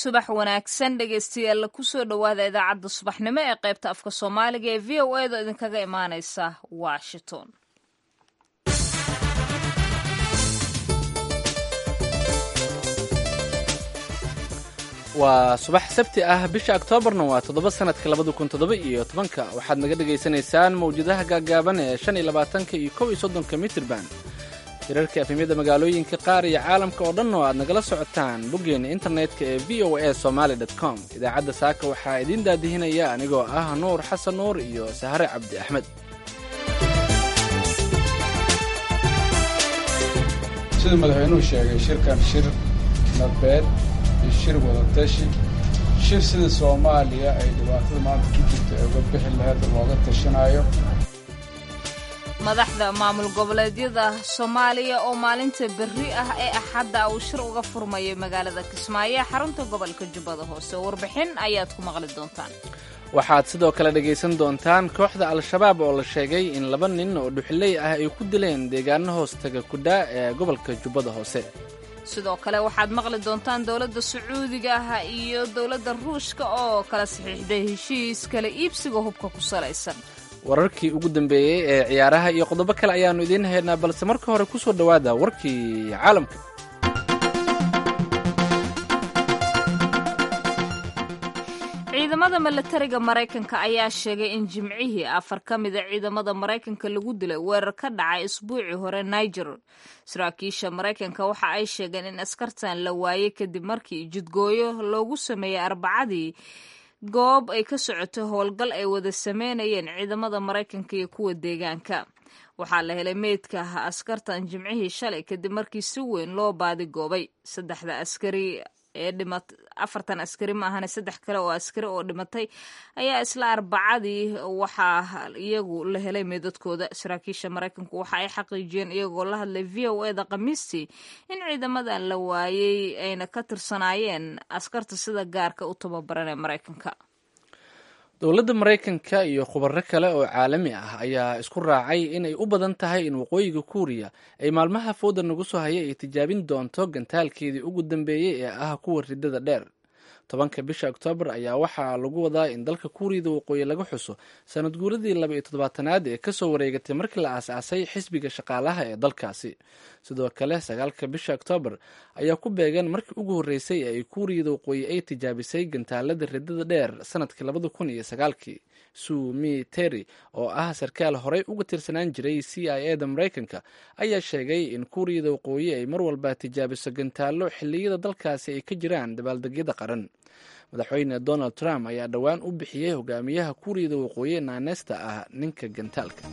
subax wanaagsan dhegeystayaal kusoo dhowaada idaacadda subaxnimo ee qaybta afka soomaaliga ee v o edo idinkaga imaaneysa washington waa subax sabti ah bisha oktoobarna waa toddoba sanadka labada kun toddoba iyo tobanka waxaad naga dhagaysanaysaan mawjadaha gaagaaban ee shan iyo labaatanka iyo kow iyo soddonka mitrban hirarka efemyada magaalooyinka qaar iyo caalamka oo dhan oo aad nagala socotaan boggeena internetka ee v o a somaali com idaacadda saaka waxaa idiin daadihinaya anigoo ah nuur xasan nuur iyo sahare cabdi axmed siduu madaxweynuhu sheegay shirkan shir nabeed iyo shir wadatashi shir sida soomaaliya ay dhibaatada maanta ku jirta ee uga bixi laheed looga tashanayo madaxda maamul goboleedyada soomaaliya oo maalinta berri ah ee axadda uu shir uga furmayay magaalada kismaayo ee xarunta gobolka jubbada hoose warbixin ayaad ku maqli doontaan waxaad sidoo kale dhegaysan doontaan kooxda al-shabaab oo la sheegay in laba nin oo dhuxiley ah ay ku dileen deegaano hoostaga kudhaa ee gobolka jubbada hoose sidoo kale waxaad maqli doontaan dowladda sacuudiga ah iyo dowladda ruushka oo kala saxiixday heshiis kala iibsiga hubka ku salaysan wararkii ugu dambeeyey ee ciyaaraha iyo qodobo kale ayaannu idiin haynaa balse marka hore ku soo dhowaada warkii caalamka ciidamada milatariga maraykanka ayaa sheegay in jimcihii afar ka mida ciidamada maraykanka lagu dilay weerar ka dhacay isbuucii hore niger saraakiisha maraykanka waxa ay sheegeen in askartan la waayey kadib markii jidgooyo loogu sameeyey arbacadii goob ay ka socoto howlgal ay wada sameynayeen ciidamada maraykanka iyo kuwa deegaanka waxaa la helay meydka askartan jimcihii shalay kadib markii si weyn loo baadigoobay saddexda askari ee dhimat afartan askari ma ahane saddex kale oo askari oo dhimatay ayaa isla arbacadii waxaa iyagu la helay meedadkooda saraakiisha maraykanku waxa ay xaqiijiyeen iyagoo la hadlay v o eda khamiistii in ciidamadan la waayey ayna ka tirsanaayeen askarta sida gaarka u tababaran ee maraykanka dowladda maraykanka iyo khubaro kale oo caalami ah ayaa isku raacay inay u badan tahay in waqooyiga kuuriya ay maalmaha fooda nagu soo haya ay tijaabin doonto gantaalkeedii ugu dambeeyey ee ah kuwa ridada dheer tobanka bisha oktoobar ayaa waxaa lagu wadaa in dalka kuuriyada waqooyi laga xuso sanad guuradii laba iyo toddobaatanaad ee kasoo wareegatay markii la aas-aasay xisbiga shaqaalaha ee dalkaasi sidoo kale sagaalka bisha oktoobar ayaa ku beegan markii ugu horreysay ee ay kuuriyada waqooyi ay tijaabisay gantaalada ridada dheer sanadkii labada kun iyo sagaalkii sumi terry oo ah sarkaal horey uga tirsanaan jiray c i e da maraykanka ayaa sheegay in kuuriyada waqooyi ay mar walba tijaabiso gantaallo xilliyada dalkaasi ay ka jiraan dabaaldegyada qaran madaxweyne donald trump ayaa dhowaan u bixiyey hogaamiyaha kuuriyada waqooyi naanesta ah ninka gantaalka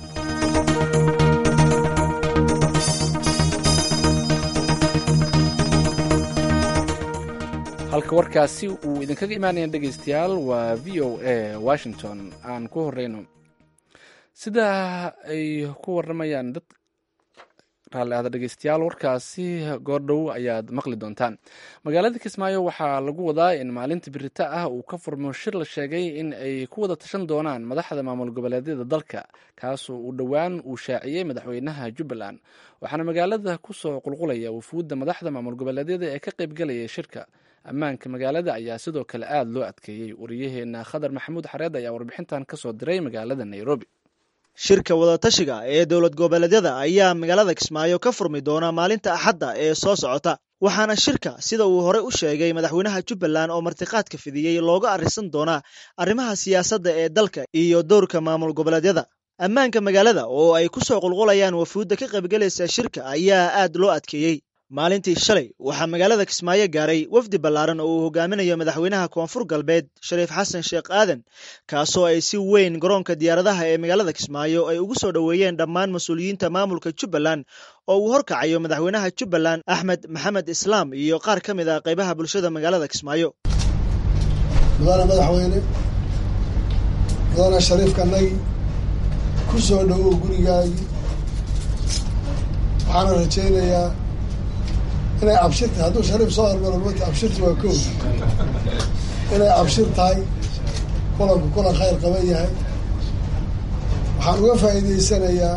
halka warkaasi uu idinkaga imaanaya dhegeystayaal waa v o a washington aan ku horeyno sida ay ku waramayaan dad raalli ahda dhegeystayaal warkaasi goordhow ayaad maqli doontaan magaalada kismaayo waxaa lagu wadaa in maalinta birita ah uu ka furmo shir la sheegay in ay ku wada tashan doonaan madaxda maamul goboleedyada dalka kaasoo uu dhowaan uu shaaciyey madaxweynaha jubbaland waxaana magaalada kusoo qulqulaya wufuudda madaxda maamul goboleedyada ee ka qaybgalaya shirka ammaanka magaalada ayaa sidoo kale aada loo adkeeyey wariyaheena khadar maxamuud xareed ayaa warbixintan kasoo diray magaalada nairobi shirka wadatashiga ee dowlad goboleedyada ayaa magaalada kismaayo ka furmi doona maalinta axadda ee soo socota waxaana shirka sida uu horey u sheegay madaxweynaha jubbaland oo martiqaadka fidiyey looga arrisan doonaa arrimaha siyaasadda ee dalka iyo dowrka maamul goboleedyada ammaanka magaalada oo ay ku soo qulqulayaan wafuudda ka qaybgalaysa shirka ayaa aad loo adkeeyey maalintii shalay waxaa magaalada kismaayo gaaray wafdi ballaaran oo uu hogaaminayo madaxweynaha koonfur galbeed shariif xasan sheekh aadan kaasoo ay si weyn garoonka diyaaradaha ee magaalada kismaayo ay ugu soo dhoweeyeen dhammaan mas-uuliyiinta maamulka jubbaland oo uu horkacayo madaxweynaha jubbaland axmed maxamed islaam iyo qaar ka mid ah qaybaha bulshada magaalada kismaayo mudane madaxweyne mudane shariifkanagi ku soo dhowow gurigaagii waxaana rajaynayaa inay abshir tahay hadduu shariif soo hormaro mata abshirta waa kow inay abshir tahay kulanku kulan khayr qaban yahay waxaan uga faa'iidaysanayaa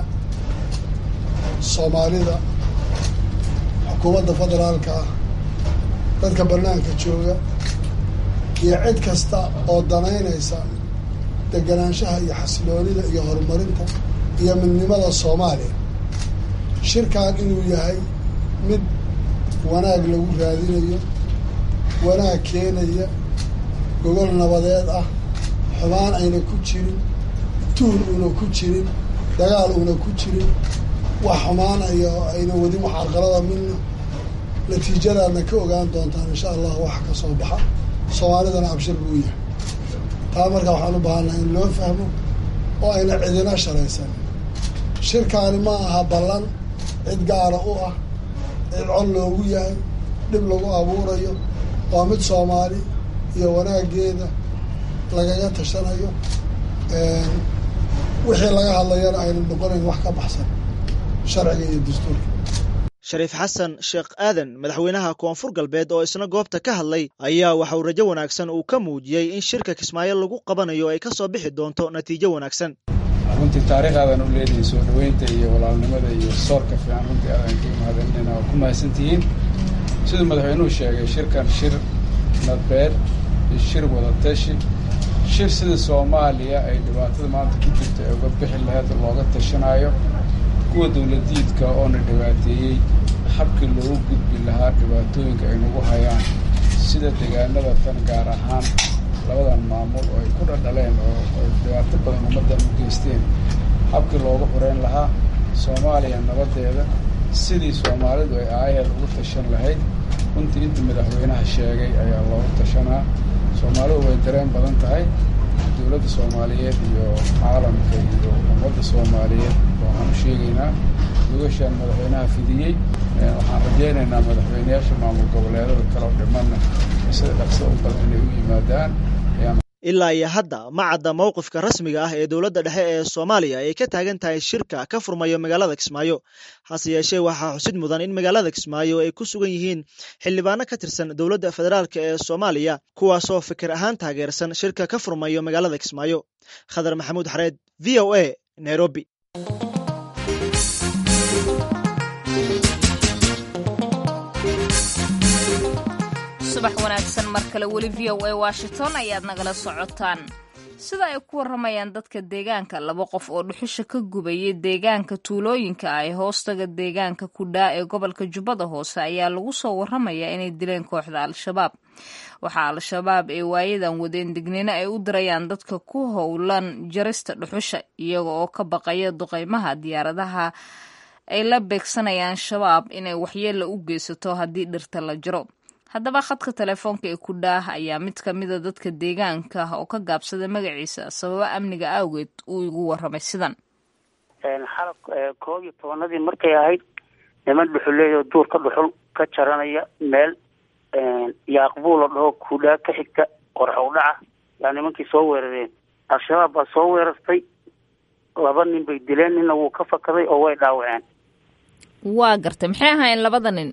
soomaalida xukuumadda federaalka ah dadka bannaanka jooga iyo cid kasta oo danaynaysa deganaanshaha iyo xasiloonida iyo horumarinta iyo midnimada soomaaliya shirkan inuu yahay mid wanaag lagu raadinayo wanaag keenaya gogol nabadeed ah xumaan ayna ku jirin tuur uuna ku jirin dagaal uuna ku jirin wax xumaanayo ayna wadin wax carqalada midna natiijadaadna ka ogaan doontaan insha allah waxa ka soo baxa soomaalidana abshir buu yahay taa markaa waxaan u baahannaha in loo fahmo oo ayna cidina sharaysan shirkaani ma aha ballan cid gaara u ah cid cod loogu yahay dhib lagu abuurayo waa mid soomaali iyo wanaaggeeda lagaga tashanayo wixii laga hadlayana ayna noqonayn wax ka baxsan sharciga iyo dastuurka shariif xasan sheekh aadan madaxweynaha koonfur galbeed oo isna goobta ka hadlay ayaa waxa uu rajo wanaagsan uu ka muujiyey in shirka kismaayo lagu qabanayo ay ka soo bixi doonto natiijo wanaagsan runtii taariikh aadan u leedihin soo dhaweynta iyo walaalnimada iyo soorka fiican runtii aadan ka mahadinayna waa ku mahadsantihiin siduu madaxweynuhu sheegay shirkan shir nadbeed iyo shir wadatashi shir sida soomaaliya ay dhibaatada maanta ku jirto ee uga bixi laheed looga tashanaayo kuwa dawladiidka oona dhibaateeyey habkii loogu gudbi lahaa dhibaatooyinka ay nagu hayaan sida deegaanada tan gaar ahaan labadan maamul oo ay ku dhadhaleen oo ay dhibaato badan ummaddan u geysteen habkii loogu xureyn lahaa soomaaliya nabadeeda sidii soomaalidu ay aayaheed ugu tashan lahayd runtii inta madaxweynaha sheegay ayaa loogu tashanaa soomaalidu way dareen badan tahay dowladda soomaaliyeed iyo caalamka iyo ummadda soomaaliyeed waxaan u sheegaynaa gogashaan madaxweynaha fidiyey waxaan rajaynaynaa madaxweyneyaasha maamul goboleedada kaleo dhimanna sida dhaqso u badan inay u yimaadaan ilaa iyo hadda ma cadda mowqifka rasmiga ah ee dowladda dhexe ee soomaaliya ay ka taagan tahay shirka ka furmayo magaalada kismaayo hase yeeshee waxaa xusid mudan in magaalada kismaayo ay ku sugan yihiin xildhibaano ka tirsan dowladda federaalk ee soomaaliya kuwaasoo fikir ahaan taageersan shirka ka furmayo magaalada kismaayo khadar maxamuud xareed v o a nairobi subax wanaagsan mar kale weli v o a washington ayaad nagala socotaan sida ay ku warramayaan dadka deegaanka laba qof oo dhuxusha ka gubayay deegaanka tuulooyinka ah ee hoostaga deegaanka kudhaa ee gobolka jubbada hoose ayaa lagu soo warramayaa inay dileen kooxda al-shabaab waxaa al-shabaab ee waayadan wadeen dignino ay u dirayaan dadka ku howlan jarista dhuxusha iyaga oo ka baqaya duqeymaha diyaaradaha ay la beegsanayaan shabaab inay waxyeella u geysato haddii dhirta la jiro haddaba khadka telefoonka ee kudhaah ayaa mid ka mida dadka deegaanka oo ka gaabsaday magaciisa sababo amniga awgeed uu igu warramay sidan xalab koob iyo tobanadii markay ahayd niman dhuxuleeyo duurka dhuxul ka jaranaya meel yaaqbuu la dhaho kudhaa ka xigta qorxow dhaca yaa nimankii soo weerareen al-shabaab baa soo weerartay laba nin bay dileen ninna wuu ka fakaday oo way dhaawaceen waa gartay maxay ahaayeen labada nin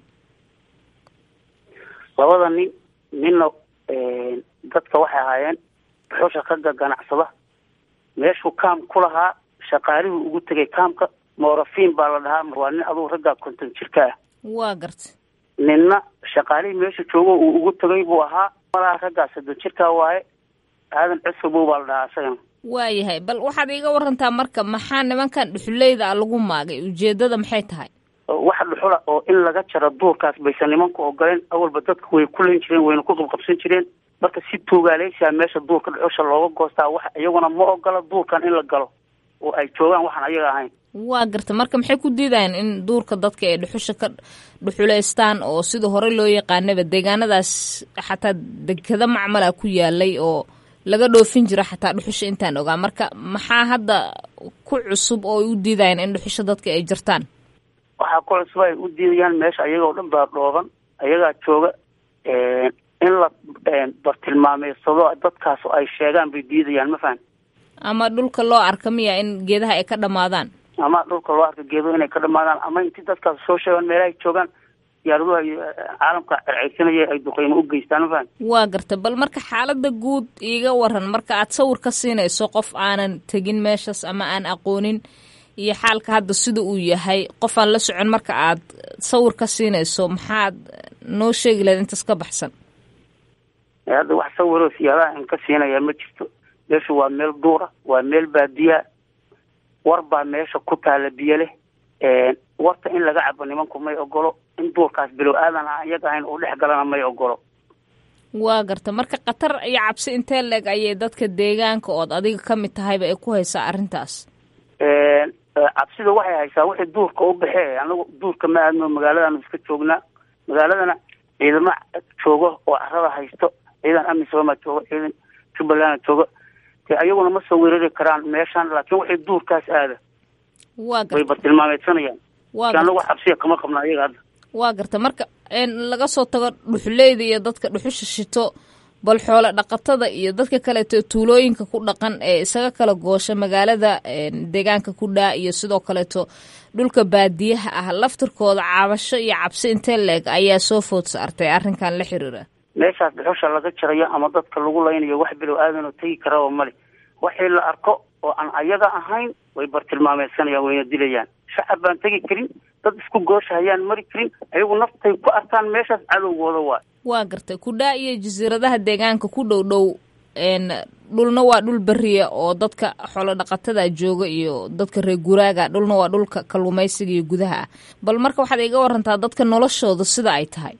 labada nin ninna dadka waxay ahaayeen dhuxusha ka ganacsada meeshuu kaam ku lahaa shaqaalihuu ugu tegay kaamka morafiin baa la dhahaa waa nin adugu raggaa konton jirka ah waa gartay ninna shaqaalihii meesha joogo uu ugu tegay buu ahaa malaha raggaa soddon jirkaa waaye aadan cusubow baa la dhahaa isagana waayahay bal waxaad iiga warantaa marka maxaa nimankan dhuxuleyda a lagu maagay ujeedada maxay tahay waxa dhuxula oo in laga jaro duurkaas baysan nimanku ogoleen awalba dadka way ku len jireen wayna ku qabqabsan jireen marka si tuugaaleysaa meesha duurka dhuxusha looga goostaa wax iyaguna ma ogola duurkan in la galo oo ay joogaan waxaan ayaga ahayn waa garta marka maxay ku diidayaan in duurka dadka ay dhuxusha ka dhuxuleystaan oo sida hore loo yaqaanaba deegaanadaas xataa dekada macmala ku yaalay oo laga dhoofin jiro xataa dhuxusha intaan ogaa marka maxaa hadda ku cusub oo ay u diidayaan in dhuxusha dadka ay jirtaan waxaa ku cusub ay u diidayaan meesha ayagoo dhan baa dhooban ayagaa jooga in la bartilmaameysado dadkaas ay sheegaan bay diidayaan ma fahan ama dhulka loo arka miya in geedaha ay ka dhamaadaan ama dhulka loo arka geedo inay ka dhamaadaan ama intii dadkaas soo sheegaan meelahay joogaan diyaaraduha caalamka cerceysanaya ay duqeymo u geystaan ma fahan waa garta bal marka xaalada guud iiga waran marka aad sawir ka siinayso qof aanan tegin meeshaas ama aan aqoonin iyo xaalka hadda sida uu yahay qof aan la socon marka aad sawir ka siinayso maxaad noo sheegi lahayd intaas ka baxsan hadda wax sawiroo siyaadaha in ka siinaya ma jirto meeshu waa meel duura waa meel baadiya war baa meesha ku taala biyo leh warta in laga cabo nimanku may ogolo in duurkaas bilow aadan aan iyaga ahayn uu dhex galana may ogolo waa garta marka khatar iyo cabsi intee leeg ayay dadka deegaanka ood adiga ka mid tahayba ay ku haysaa arrintaas cabsida waxay haysaa wixii duurka u baxee anagu duurka ma aadno magaaladaanu iska joognaa magaaladana ciidamo joogo oo carada haysto ciidan amisooma joogo ciidan jubbaland joogo de ayaguna ma soo weerari karaan meeshan laakiin wixii duurkaas aada waa way garta bartilmaameedsanayaan waa anagu garta wax cabsiya kama qabna ayaga hadda waa garta marka een, laga soo tago dhuxuleyda iyo dadka dhuxusha shito bal xoolo dhaqatada iyo dadka kaleeto tuulooyinka ku dhaqan ee isaga kala goosha magaalada een, deegaanka ku dhaa iyo sidoo kaleeto dhulka baadiyaha ah laftirkooda caabasho iyo cabsi intee leeg ayaa soo food saartay arrinkan la xiriira meeshaas dhuxusha laga jarayo ama dadka lagu laynayo wax bilow aadanoo tegi karaba male waxii la arko oo aan ayaga ahayn way bartilmaameedsanayaan wayna dilayaan shacab baan tegi karin dad isku goosha hayaan mari karin ayagu naftay ku arkaan meeshaas cadowgooda waay waa gartay kudhaa iyo jasiiradaha deegaanka ku dhow dhow een, dhulna waa dhul beriya oo dadka xoolo dhaqatada jooga iyo dadka reer guraaga dhulna waa dhulka kalluumaysiga iyo gudaha ah bal marka waxaad iga warantaa dadka noloshooda sida ay tahay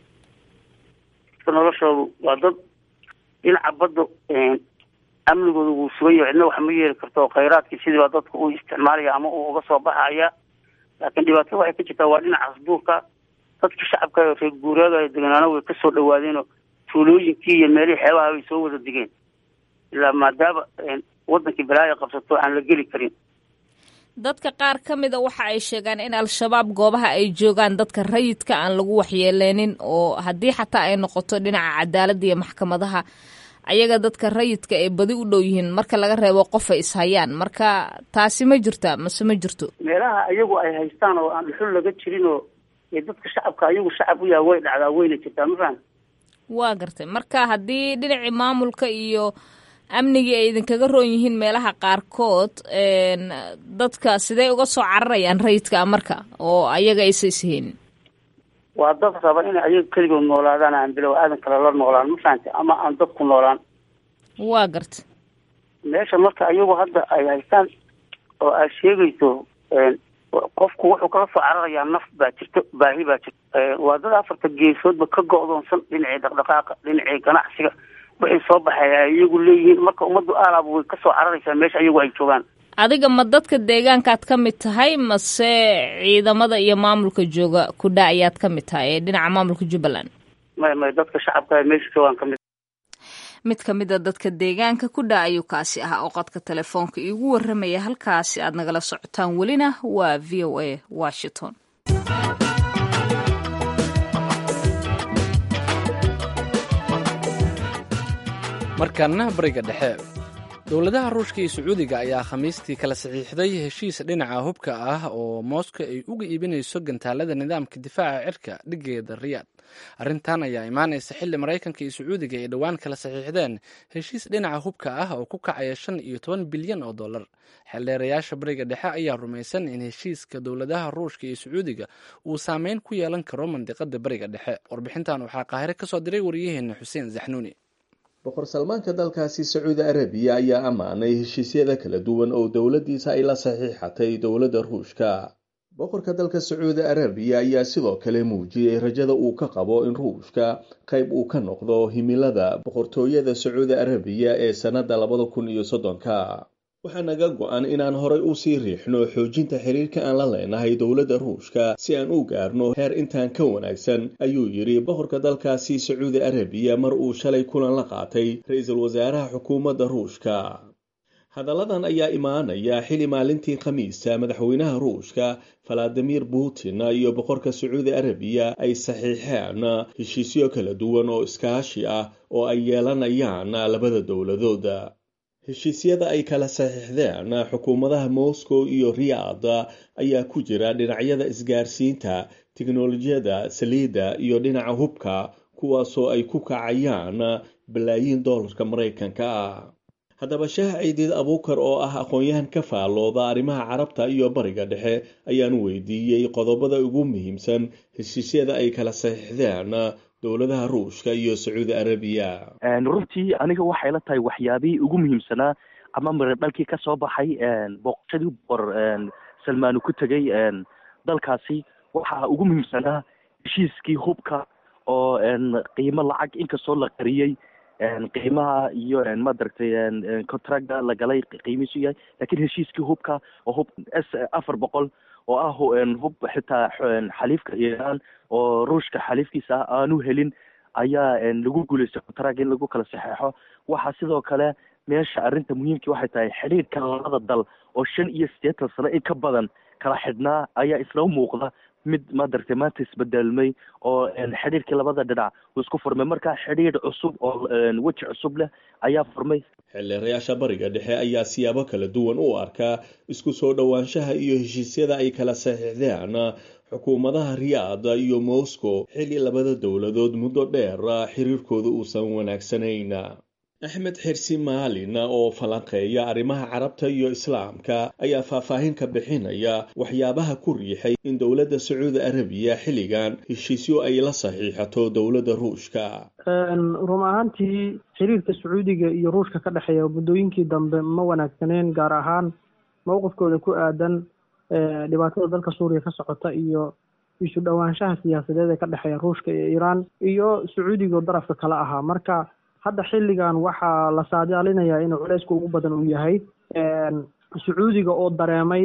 dadka noloshoodu waa dad dhinaca badda amnigooda wuu sugan yahay cidna wax ma yeeli karto oo khayraadkii sidii baa dadka uu isticmaalaya ama uu uga soo baxaya laakiin dhibaatada waxay ka jirtaa waa dhinacaas duurka dadkii shacabka ee reer guuraaga ee deganaana way kasoo dhawaadeenoo tuulooyinkii iyo meelihii xeebaha bay soo wada digeen ilaa maadaama wadankii balaaya qabsato aan la geli karin dadka qaar ka mida waxa ay sheegaan in al-shabaab goobaha ay joogaan dadka rayidka aan lagu waxyeeleynin oo haddii xataa ay noqoto dhinaca cadaaladda iyo maxkamadaha ayaga dadka rayidka ay badi u dhow yihiin marka laga reebo qof ay ishayaan marka taasi ma jirta mase ma jirto meelaha ayagu ay haystaan oo aan dhuxul laga jirin oo ee dadka shacabka ayagu shacab u yahay way dhacdaa wayna jirtaa ma fahan waa gartay marka haddii dhinacii maamulka iyo amnigii ay idinkaga roon yihiin meelaha qaarkood een, dadka sidee uga soo cararayaan rayidka marka oo ayaga aysa ishaynin waa dad raba inay ayaga keligood noolaadaan aan bilow aadan kale la noolaan ma fahantay ama aan dadku noolaan waa gartay meesha marka ayagu hadda ay haystaan oo aad sheegayso qofku wuxuu kala soo cararayaa naf baa jirto baahi baa jirto waa dad afarta geesoodba ka go-doonsan dhinacii dhaqdhaqaaqa dhinacii ganacsiga wixii soo baxay ay iyagu leeyihiin marka ummaddu aalaaba way kasoo cararaysaa meesha iyagu ay joogaan adiga ma dadka deegaankaad ka mid tahay mase ciidamada iyo maamulka jooga kudha ayaad ka mid tahay ee dhinaca maamulka jubbaland may may dadka shacabka ee meesha joogaan kamid mid ka mid a dadka deegaanka kudha ayuu kaasi ahaa oo qodka telefoonka iigu waramaya halkaasi aad nagala socotaan welina waa v o a washington markaana bariga dhexe dowladaha ruushka iyo sacuudiga ayaa khamiistii kala saxiixday heshiis dhinaca hubka ah oo mooska ay uga iibinayso gantaalada nidaamka difaaca cirka dhigeeda riyaad arrintan ayaa imaanaysa xilli maraykanka iyo sacuudiga ay dhowaan kala saxiixdeen heshiis dhinaca hubka ah oo ku kacaya shan iyo toban bilyan oo dollar xeeldheerayaasha bariga dhexe ayaa rumaysan in heshiiska dowladaha ruushka iyo sacuudiga uu saameyn ku yeelan karo mandiqada bariga dhexe warbixintan waxaa qaahire kasoo diray wariyaheena xuseen zaxnuuni boqor salmaanka dalkaasi sacuudi arabiya ayaa ammaanay heshiisyada kala duwan oo dowladdiisa ay la saxiixatay dowladda ruushka boqorka dalka sacuudi arabiya ayaa sidoo kale muujiyey rajada uu ka qabo in ruushka qayb uu ka noqdo himilada boqortooyada sacuudi arabiya ee sannadda labada kun iyo soddonka waxaa naga go-an inaan horay u sii riixno xoojinta xiriirka aan la leenahay dowladda ruushka si aan u gaarno heer intaan ka wanaagsan ayuu yidhi boqorka dalkaasi sacuudi arabiya mar uu shalay kulan la qaatay ra-iisul wasaaraha xukuumadda ruushka hadalladan ayaa imaanaya xili maalintii khamiista madaxweynaha ruushka valadimir putin iyo boqorka sacuudi arabiya ay saxiixeen heshiisyo kala duwan oo iskaashi ah oo ay yeelanayaan labada dowladood heshiisyada ay kala saxiixdeen xukuumadaha moscow iyo riyaad ayaa ku jira dhinacyada isgaarsiinta tiknolojiyada saliidda iyo dhinaca hubka kuwaasoo ay ku kacayaan balaayiin dollarka maraykanka ah haddaba shaah ciidiid abuukar oo ah aqoon-yahan ka faallooda arrimaha carabta iyo bariga dhexe ayaan weydiiyey qodobada ugu muhiimsan heshiisyada ay kala saxiixdeen dowladaha ruushka iyo sacuudi arabiya runtii aniga waxay la tahay waxyaabihii ugu muhiimsanaa ama miradhalkii ka soo baxay booqashadii boqor salmaanu ku tegay dalkaasi waxaa ugu muhiimsanaa heshiiskii hubka oo qiimo lacag inkastoo la qariyey qiimaha iyo maaragtay contracta la galay qiimihiisu yahay lakiin heshiiskii hubka oo hub s afar boqol oo ah hub xitaa xaliifka iiraan oo ruushka xaliifkiisa ah aanu helin ayaa lagu guuleystay contract in lagu kala saxeexo waxaa sidoo kale meesha arrinta muhiimkii waxay tahay xidhiirka labada dal oo shan iyo siddeetan sano in ka badan kala xidhnaa ayaa isla muuqda mid madaragtay maanta isbedelmay oo xidhiirkii labada dhinac uu isku furmay marka xidhiir cusub oo weji cusub leh ayaa furmay xildhiirayaasha bariga dhexe ayaa siyaabo kala duwan u arkaa isku soo dhowaanshaha iyo heshiisyada ay kala saxiixdeen xukuumadaha riyaada iyo moscow xilli labada dowladood muddo dheer xiriirkooda uusan wanaagsanayn axmed xirsi maalin oo falanqeeya arrimaha carabta iyo islaamka ayaa faahfaahin ka bixinaya waxyaabaha ku riixay in dowladda sacuudi arabiya xilligan heshiisyo ay la saxiixato dowladda ruushka run ahaantii xiriirka sacuudiga iyo ruushka ka dhexeeya muddooyinkii dambe ma wanaagsaneen gaar ahaan mowqifkooda ku aadan dhibaatada dalka suuriya ka socota iyo isu dhowaanshaha siyaasadeed ee ka dhexeeya ruushka iyo iiraan iyo sacuudiga darafka kale ahaa marka hadda xilligan waxaa la saadaalinayaa inuu culeysku ugu badan uu yahay sacuudiga oo dareemay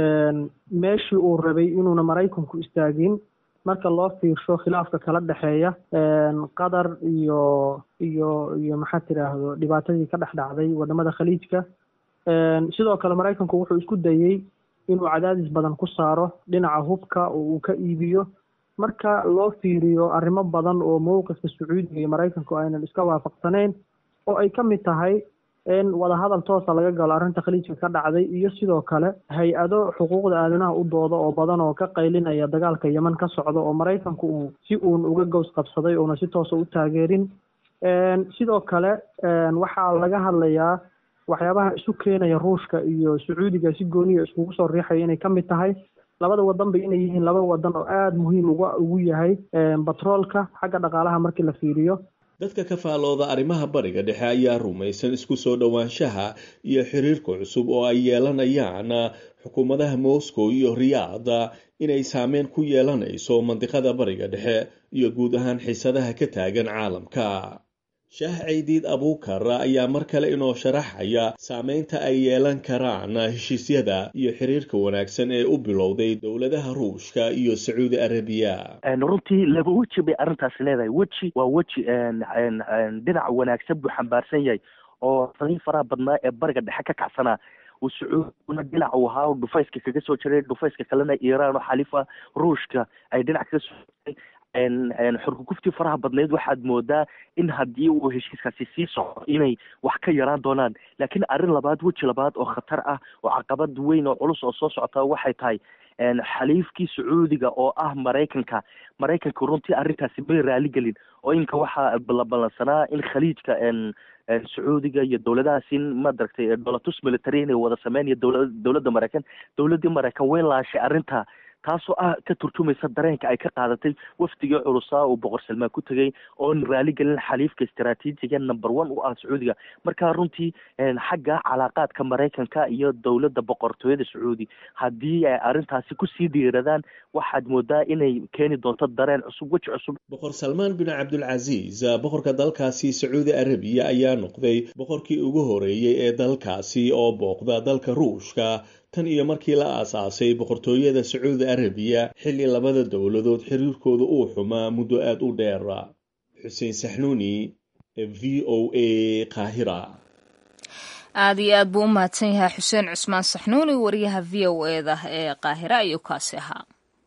meeshii uu rabay inuuna maraykanku istaagin marka loo fiirsho khilaafka kala dhexeeya qatar iyo iyo iyo maxaa tiraahdo dhibaatadii ka dhex dhacday wadamada khaliijka sidoo kale maraykanku wuxuu isku dayey inuu cadaadis badan ku saaro dhinaca hubka oo uu ka iibiyo marka loo fiiriyo arrimo badan oo mowqifka sacuudiga iyo maraykanku aynan iska waafaqsanayn oo ay ka mid tahay in wadahadal toosa laga galo arrinta khaliijka ka dhacday iyo sidoo kale hay-ado xuquuqda aadanaha u dooda oo badan oo ka qaylinaya dagaalka yeman ka socda oo maraykanku uu si uun uga gows qabsaday uuna si toosa u taageerin sidoo kale waxaa laga hadlayaa waxyaabaha isu keenaya ruushka iyo sacuudiga si gooniya iskugu soo riixaya inay ka mid tahay labada wadanba inay yihiin laba wadan oo aada muhiim uga ugu yahay batroolka xagga dhaqaalaha markii la fiiriyo dadka ka faalooda arrimaha bariga dhexe ayaa rumaysan isku soo dhowaanshaha iyo xiriirka cusub oo ay yeelanayaan xukuumadaha moscow iyo riyaada inay saameyn ku yeelanayso mandiqada bariga dhexe iyo guud ahaan xiisadaha ka taagan caalamka shaah caydiid abuukar ayaa mar kale inoo sharaxaya saameynta ay yeelan karaan heshiisyada iyo xiriirka wanaagsan ee u bilowday dowladaha ruushka iyo sacuudi arabiya runtii laba weji bay arrintaasi leedahay weji waa weji dhinac wanaagsan buu xambaarsan yahay oo sadii faraha badnaa ee bariga dhexe ka kacsanaa uu sacuudina dhinac uu ahaa dhufayska kaga soo jiray dhufayska kalena iiraan oo xaliifa ruushka ay dhinac kaga soo jiray xurkuguftii faraha badnayd waxaad moodaa in haddii uu heshiiskaasi sii socdo inay wax ka yaraan doonaan laakiin arrin labaad weji labaad oo khatar ah oo caqabad weyn oo culus oo soo socota waxay tahay xaliifkii sacuudiga oo ah maraykanka maraykanka runtii arrintaasi may raaligelin oo inka waxaa la ballansanaa in khaliijka sacuudiga iyo dowladahaas in madaragtay dolatus military inay wada sameynaya dowla dowladda maraykan dowladdii maraykan way laashay arrinta taasoo ah ka turjumaysa dareenka ay ka qaadatay wafdigii culusaa uu boqor salmaan ku tegay oon raaligelin xaliifka istaraatiijiga number one u ah sacuudiga marka runtii xagga calaaqaadka maraykanka iyo dowladda boqortooyada sacuudi haddii ay arrintaasi kusii dhiiradaan waxaad moodaa inay keeni doonto dareen cusub weji cusub boqor salmaan bin cabdulcasiis boqorka dalkaasi sacuudi arabiya ayaa noqday boqorkii ugu horeeyey ee dalkaasi oo booqda dalka ruushka tan iyo markii la aasaasay boqortooyada sacuudi arabiya xilli labada dowladood xiriirkooda uu xumaa muddo aada u dheer xuseen saxnuuni v o a qaahira aada iyo aad buu u mahadsan yahay xuseen cusmaan saxnuuni wariyaha v o eda ee qaahira ayuu kaasi ahaa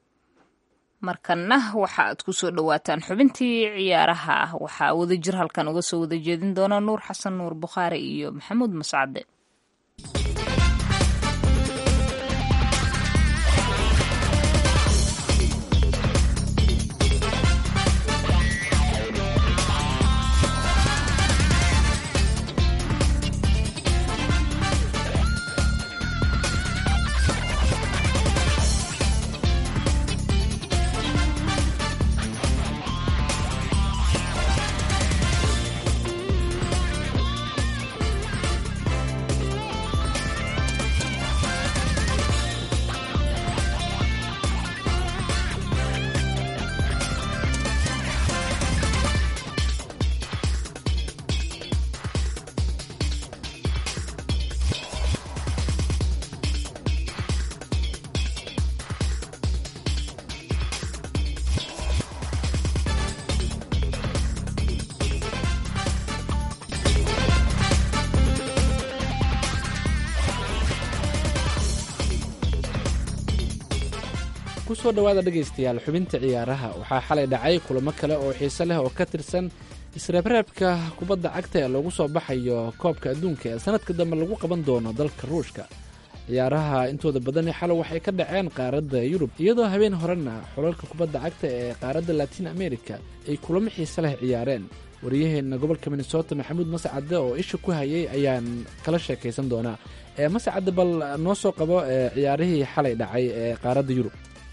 markanna waxa aad ku soo dhowaataan xubintii ciyaaraha ah waxaa wadajir halkan uga soo wada jeedin doona nuur xasan nuur bukhaari iyo maxamuud mascade kusoo dhowaada dhegaystayaal xubinta ciyaaraha waxaa xalay dhacay kulamo kale oo xiise leh oo ka tirsan isreebreebka kubadda cagta ee loogu soo baxayo koobka adduunka ee sanadka dambe lagu qaban doono dalka ruushka ciyaaraha intooda badani xalow waxay ka dhaceen qaaradda yurub iyadoo habeen horena xulalka kubadda cagta ee qaaradda latiin america ay kulamo xiise leh ciyaareen wariyaheenna gobolka minnesota maxamuud mascade oo isha ku hayay ayaan kala sheekaysan doonaa mascade bal noo soo qabo ciyaarihii xalay dhacay ee qaaradda yurub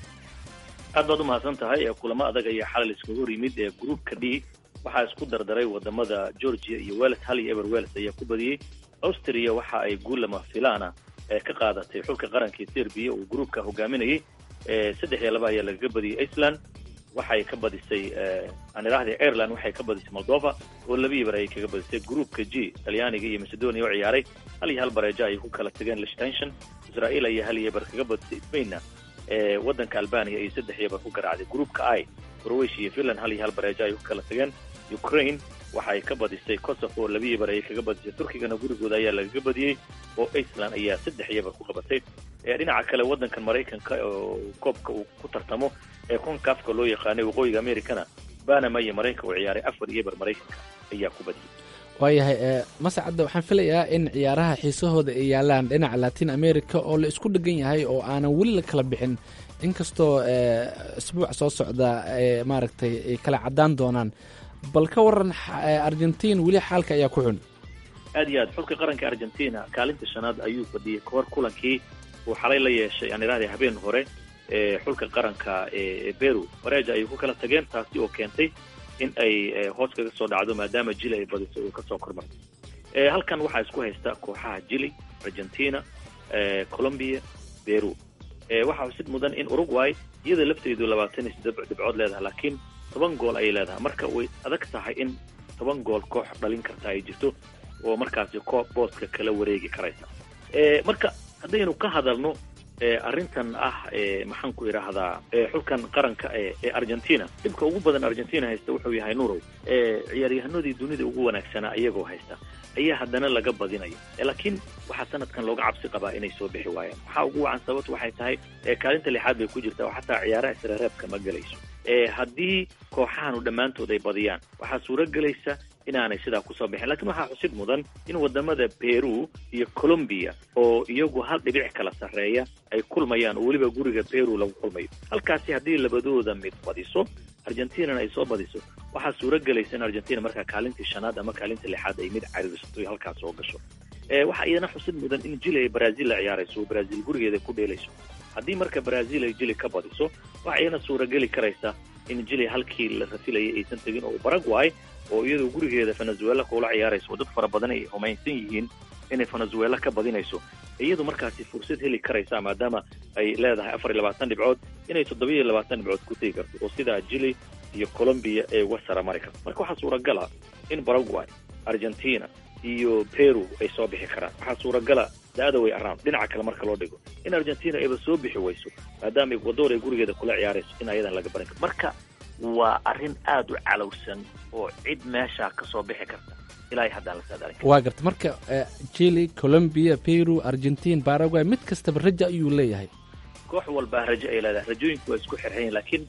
aad baad u mahadsan tahay kulamo adag ayaa xalay iskaga hor yimid ee gruupka d waxaa isku dardaray wadamada georgia iyo wales hal iyo ever wales ayaa ku badiyey austria waxa ay guul lama filana ee ka qaadatay xulka qarankii serbiya uu gruupka hogaaminayay saddex iyo laba ayaa lagaga badiyey iceland waxay ka badisay aan idhahdee ireland waxay ka badisay moldova oo labiyi bar ayay kaga badisay gruupka g talyaaniga iyo macedonia oo ciyaaray hal iyo hal bareejo ayay ku kala tageen lichtenshon israel ayaa hal iyo bar kaga badisay spainna waddanka albania iyo saddex iyo bar ku garaacday gruupka i croatia iyo finland hal iyo hal bareejo ayay ku kala tageen ukraine waxay ka badisay kosovo oo labiyi bar ayay kaga badisay turkigana gurigooda ayaa lagaga badiyey oo iceland ayaa saddex iyo bar ku qabatay dhinaca kale waddankan maraykanka oo koobka uu ku tartamo ee konkafka loo yaqaanay waqooyiga americana banama iyo maraykanka uu ciyaaray afar iyo bar maraykanka ayaa ku badiyey waayahay mascadda waxaan filayaa in ciyaaraha xiisahooda ay yaalaan dhinaca latin america oo la isku dhegan yahay oo aanan weli la kala bixin inkastoo isbuuc soo socda maaragtay ay kala caddaan doonaan bal ka waran argentin weli xaalka ayaa ku xun aad iyo aad xulka qaranka argentina kaalinta shanaad ayuu fadhiyey kahor kulankii uu xalay la yeeshay aan idhahday habeen hore ee xulka qaranka ee beru wareeja ayay ku kala tageen taasi oo keentay in ay hoos kaga soo dhacdo maadaama jili ay badiso uu kasoo kormartay halkan waxaa isku haysta kooxaha jili argentina colombia beru waxaa xusid mudan in uruguay iyada lafteedu labaatan iyo siddeed dhibcood leedahay laakiin toban gool ayay leedahay marka way adag tahay in toban gool koox dhalin karta ay jirto oo markaasi koob booska kala wareegi karaysa marka haddaynu ka hadalno arrintan ah maxaan ku idhaahdaa xulkan qaranka ee argentina dhibka ugu badan argentina haysta wuxuu yahay nurow ciyaaryahanadii dunida ugu wanaagsanaa iyagoo haysta ayaa haddana laga badinayo laakiin waxaa sanadkan looga cabsi qabaa inay soo bixi waayaan waxaa ugu wacan sababtu waxay tahay kaalinta lixaad bay ku jirtaa oo xataa ciyaaraha isreereebka ma gelayso haddii kooxahanu dhammaantood ay badiyaan waxaa suuro gelaysa inaanay sidaa kusoo bixin lakiin waxaa xusid mudan in wadamada peru iyo colombia oo iyagu hal dhibic kala sarreeya ay kulmayaan oo weliba guriga peru lagu kulmayo halkaasi haddii labadooda mid badiso argentinana ay soo badiso waxaa suuro gelaysa in argentina markaa kaalintii shanaad ama kaalinta lixaad ay mid cariirsato iyo halkaas soo gasho waxaa iyana xusid mudan in jili ay brazil la ciyaarayso oo brazil gurigeeda ku dheelayso haddii marka brazil ay jili ka badiso waxaa iyana suurageli karaysa in jili halkii la rafilayay aysan tegin oo paraguay oo iyadoo gurigeeda venezuela kula ciyaarayso oo dad fara badan ay humaysan yihiin inay venezuela ka badinayso iyadu markaasi fursad heli karaysa maadaama ay leedahay afar iyo labaatan dhibcood inay toddoba iyo labaatan dhibcood ku tegi karto oo sidaa jili iyo colombia ee uga sara mari karto marka waxaa suuragala in paraguay argentina iyo peru ay soo bixi karaan waxaa suuragala the way around dhinaca kale marka loo dhigo in argentina ayba soo bixi wayso maadaama ecuador ay gurigeeda kula ciyaarayso in ayadan laga barin karo marka waa arrin aada u calowsan oo cid meeshaa ka soo bixi karta ilaa haddaan la saadaalin waa garta marka chile colombia peru argentin paraguay mid kastaba raja ayuu leeyahay koox walbaa rajo ay leedahay rajooyinku waa isku xirxayin laakiin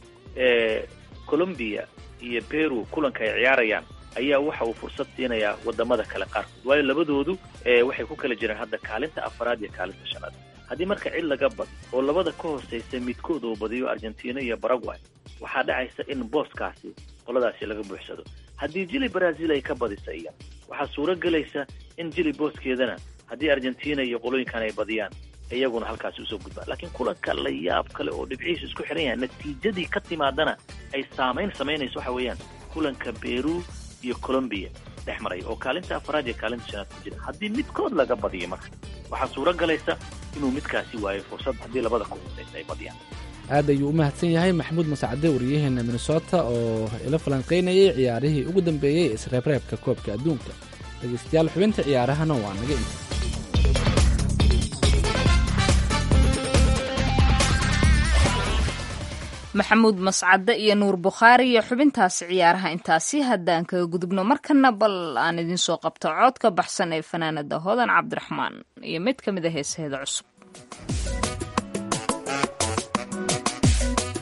colombia iyo peru kulanka ay ciyaarayaan ayaa waxa uu fursad siinayaa wadamada kale qaarkood waayo labadoodu waxay ku kala jiraan hadda kaalinta afaraad iyo kaalinta shanaad haddii marka cid laga badi oo labada ka hooseysa midkood uu badiyo argentina iyo paraguay waxaa dhacaysa in booskaasi qoladaasi laga buuxsado haddii jili brazil ay ka badisa iya waxaa suuro gelaysa in jili booskeedana haddii argentina iyo qolooyinkan ay badiyaan iyaguna halkaasi usoo gudbaan laakiin kulanka la yaab kale oo dhibcihiisu isku xiran yahay natiijadii ka timaadana ay saamayn samaynayso waxa weeyaan kulanka peru iyo colombia dhex maraya oo kaalinta afaraad iyo kaalinta shanaad ku jira haddii midkood laga badiyo marka waxaa suuro galaysa inuu midkaasi waayo fursad haddii labada ka hooseysa ay badiyaan aad ayuu u mahadsan yahay maxamuud masacade wariyaheena minnesota oo ila falanqaynayay ciyaarihii ugu dambeeyey isreebreebka koobka adduunka dhegeystayaal xubinta ciyaarahana waa naga inta maxamuud mascade iyo nuur bukhaari iyo xubintaasi ciyaaraha intaasi haddaan kaga gudubno markana bal aan idinsoo qabto cood ka baxsan ee fanaanada hodan cabdiraxmaan iyo mid ka mid a heesaheeda cusub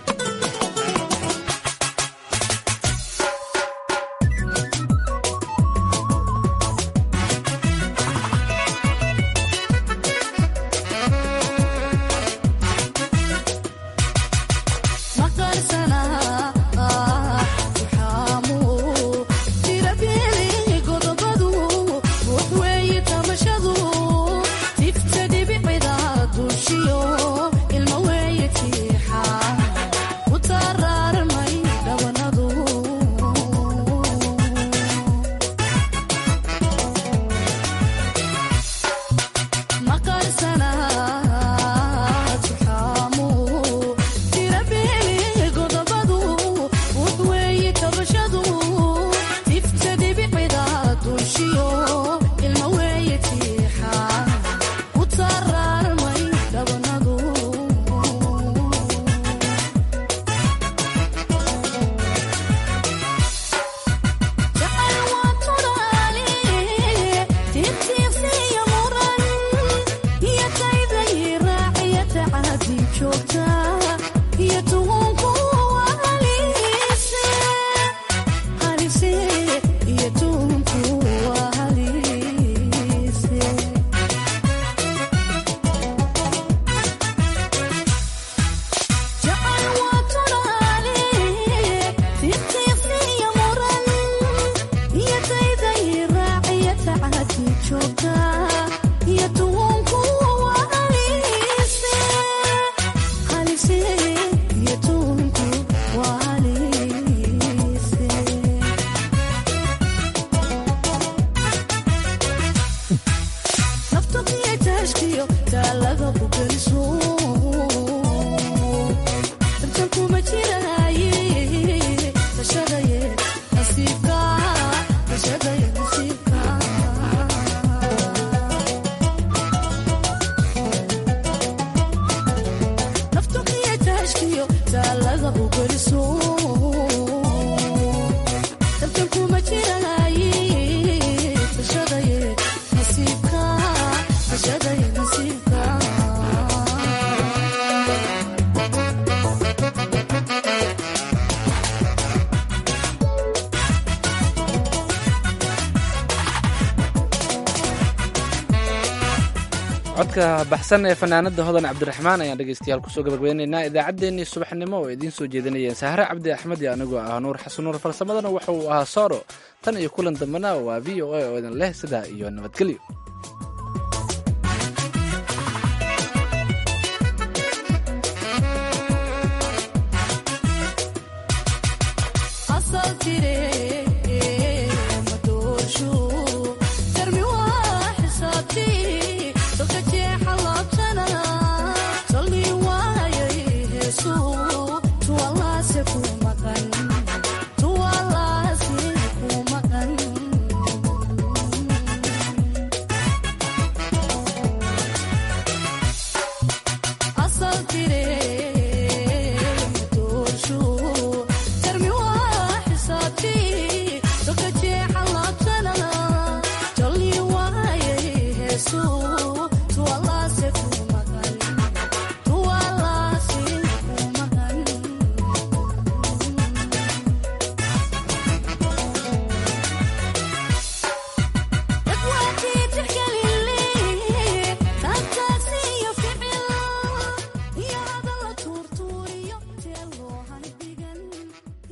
codka baxsan ee fanaanada hodan cabdiraxmaan ayaan dhegeystayaal kusoo gabagabeynaynaa idaacaddeenii subaxnimo oo idiin soo jeedinayeen sahre cabdi axmed iyo anigoo ah nuur xasan nuur farsamadana waxa uu ahaa sooro tan iyo kulan dambena waa v o a oo idin leh sidaa iyo nabadgelyo Asal tire